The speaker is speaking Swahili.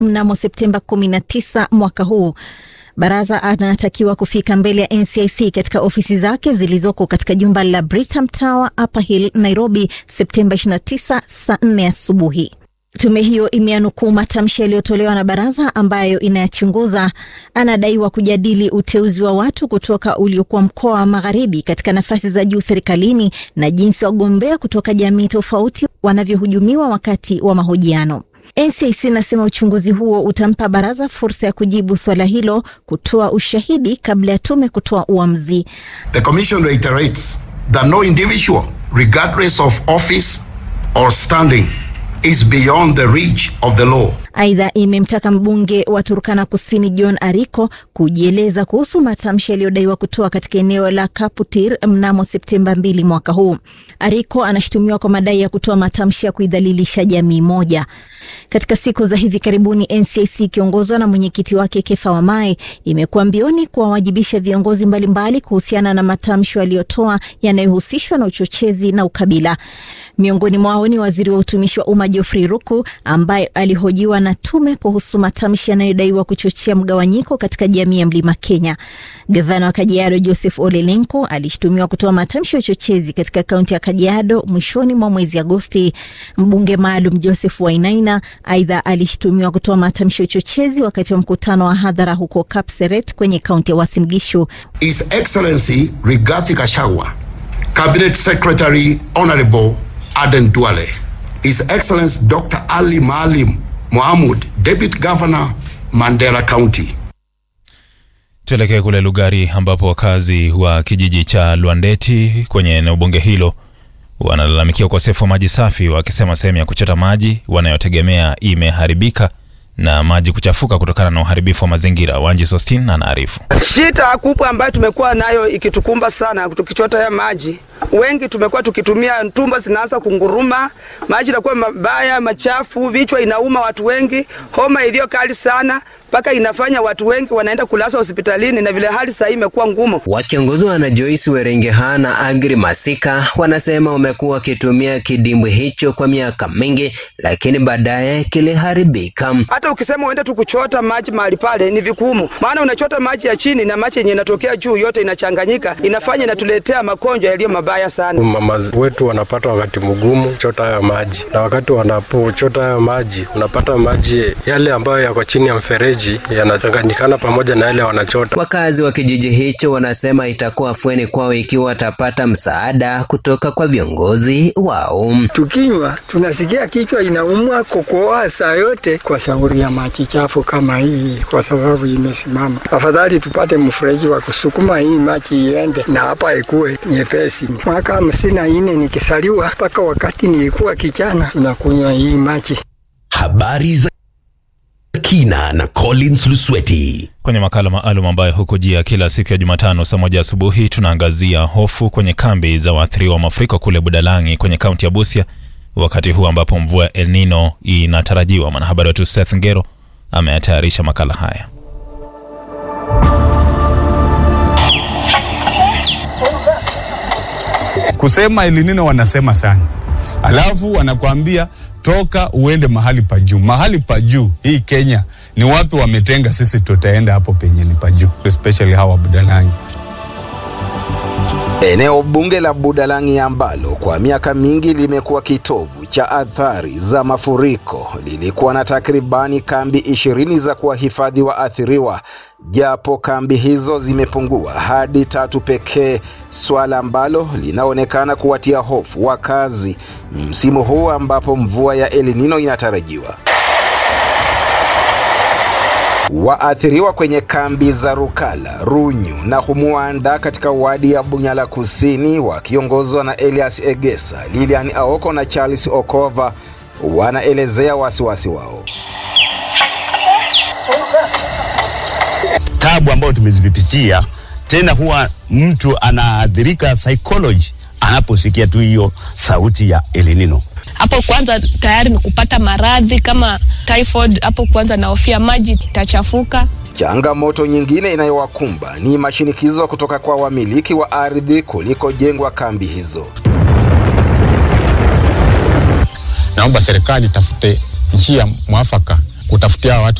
mnamo Septemba 19 mwaka huu. Baraza anatakiwa kufika mbele ya NCIC katika ofisi zake zilizoko katika jumba la Britam Tower, Upper Hill, Nairobi, Septemba 29 saa 4 asubuhi. Tume hiyo imeanukuu matamshi yaliyotolewa na baraza ambayo inayachunguza. Anadaiwa kujadili uteuzi wa watu kutoka uliokuwa mkoa wa magharibi katika nafasi za juu serikalini na jinsi wagombea kutoka jamii tofauti wanavyohujumiwa wakati wa mahojiano. NCIC inasema uchunguzi huo utampa baraza fursa ya kujibu swala hilo, kutoa ushahidi kabla ya tume kutoa uamuzi. The Commission reiterates that no individual, regardless of office or standing, is beyond the reach of the law. Aidha, imemtaka mbunge wa Turkana Kusini John Ariko kujieleza kuhusu matamshi yaliyodaiwa kutoa katika eneo la Kaputir mnamo Septemba 2 mwaka huu. Ariko anashutumiwa kwa madai ya kutoa matamshi ya kuidhalilisha jamii moja. Katika siku za hivi karibuni, NCIC ikiongozwa na mwenyekiti wake Kefa Wamae imekuwa mbioni kuwawajibisha viongozi mbalimbali kuhusiana na matamshi aliyotoa yanayohusishwa na uchochezi na ukabila. Miongoni mwao ni waziri wa utumishi wa umma Geoffrey Ruku ambaye alihojiwa na tume kuhusu matamshi yanayodaiwa kuchochea mgawanyiko katika jamii ya Mlima Kenya. Gavana wa Kajiado Joseph Ole Lenku alishtumiwa kutoa matamshi ya uchochezi katika kaunti ya Kajiado mwishoni mwa mwezi Agosti. Mbunge maalum Joseph Wainaina aidha alishtumiwa kutoa matamshi ya uchochezi wakati wa mkutano wa hadhara huko Kapseret kwenye kaunti ya Uasin Gishu. His Excellency Rigathi Gachagua, Cabinet Secretary Honorable Aden Duale, His Excellency Dr. Ali Maalim Mohamud, Deputy Governor Mandera County. Tuelekee kule Lugari ambapo wakazi wa kijiji cha Lwandeti kwenye eneo bunge hilo wanalalamikia ukosefu wa maji safi, wakisema sehemu ya kuchota maji wanayotegemea imeharibika na maji kuchafuka kutokana na uharibifu wa mazingira. Wanji Sostin anaarifu. Shida kubwa ambayo tumekuwa nayo ikitukumba sana tukichota ya maji, wengi tumekuwa tukitumia tumba zinaanza kunguruma, maji inakuwa mabaya machafu, vichwa inauma watu wengi, homa iliyo kali sana mpaka inafanya watu wengi wanaenda kulazwa hospitalini, na vile hali sasa imekuwa ngumu. Wakiongozwa na Joyce Werengeha na Agri Masika wanasema wamekuwa wakitumia kidimbwi hicho kwa miaka mingi, lakini baadaye kiliharibika. Hata ukisema uende tu kuchota maji mahali pale ni vigumu, maana unachota maji ya chini na maji yenye inatokea juu yote inachanganyika, inafanya inatuletea magonjwa yaliyo mabaya sana. Mama wetu wanapata wakati mgumu chota haya maji, na wakati wanapochota haya maji unapata maji yale ambayo yako chini ya mfereji yanachanganyikana pamoja na yale wanachota. Wakazi wa kijiji hicho wanasema itakuwa afueni kwao ikiwa watapata msaada kutoka kwa viongozi wao. Tukinywa tunasikia kichwa inaumwa, kukohoa saa yote kwa sababu ya maji chafu kama hii, kwa sababu imesimama. Afadhali tupate mfereji wa kusukuma hii maji iende na hapa ikuwe nyepesi. Mwaka hamsini na nne nikisaliwa mpaka wakati nilikuwa kijana tunakunywa hii maji. Habari za kina na Collins Lusweti. Kwenye makala maalum ambayo hukujia kila siku ya Jumatano saa moja asubuhi, tunaangazia hofu kwenye kambi za waathiriwa wa mafuriko kule Budalangi kwenye kaunti ya Busia, wakati huu ambapo mvua ya El Nino inatarajiwa. Mwanahabari wetu Seth Ngero ameyatayarisha makala haya. Kusema El Nino wanasema sana, alafu wanakuambia toka uende mahali pa juu. Mahali pa juu hii Kenya ni wapi wametenga? Sisi tutaenda hapo penye ni pa juu, especially hawa Budalangi. Eneo bunge la Budalangi ambalo kwa miaka mingi limekuwa kitovu cha athari za mafuriko lilikuwa na takribani kambi ishirini za kuwahifadhi waathiriwa, japo kambi hizo zimepungua hadi tatu pekee, swala ambalo linaonekana kuwatia hofu wakazi msimu huu ambapo mvua ya El Nino inatarajiwa. Waathiriwa kwenye kambi za Rukala, Runyu na Humuanda katika wadi ya Bunyala Kusini wakiongozwa na Elias Egesa, Lilian Aoko na Charles Okova wanaelezea wasiwasi wao. Tabu ambayo tumezipitia, tena huwa mtu anaathirika psychology anaposikia tu hiyo sauti ya El Nino. Hapo kwanza tayari ni kupata maradhi kama typhoid. Hapo kwanza nahofia maji itachafuka. Changamoto nyingine inayowakumba ni mashinikizo kutoka kwa wamiliki wa ardhi kulikojengwa kambi hizo. Naomba serikali tafute njia mwafaka kutafutia watu